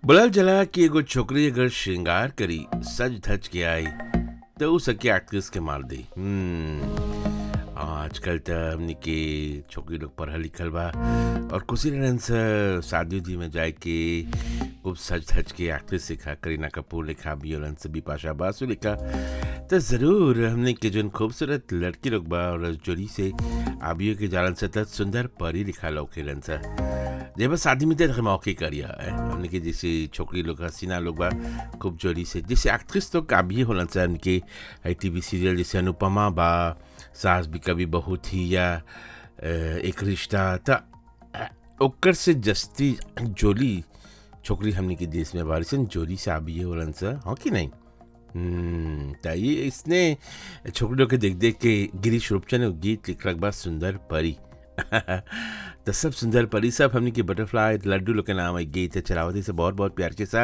बोलल जला कि एगो छोकरी अगर श्रृंगार करी सज धज के आई तो उ सके एक्ट्रेस के मार दी हम्म, आजकल त हमनी के छोकरी लोग पढ़ल लिखल बा और खुशी रहन से शादी उदी में जाए के खूब सज धज के एक्ट्रेस सिखा करीना कपूर लिखा बियोलन से बिपाशा बासु लिखा तो ज़रूर हमने के जोन खूबसूरत लड़की लोग बा और जोड़ी से आबियो के जालन से त सुंदर परी लिखा लौकेलन से जब शादी में देख मौके करिया है हमने के जैसे छोकरी लोग हसीना लोग बा खूब जोड़ी से जैसे एक्ट्रेस तो काबिए होलन से उनके आई टी सीरियल जैसे अनुपमा बा सास भी कभी बहू थी या अ, एक रिश्ता त अ, ओकर से जस्ती जोली छोकरी हमने के देश में बारिश जोली से आबिए होलन से हाँ कि नहीं हम्म, त ये इसने छोकरी लोग के देख देख के गिरीश रूपचंद ने गीत लिख रख बा सुंदर परी तो सब सुंदर परी सब हमने के बटरफ्लाई लड्डू लोग के नाम है गीत है चलावती से बहुत बहुत प्यार के साथ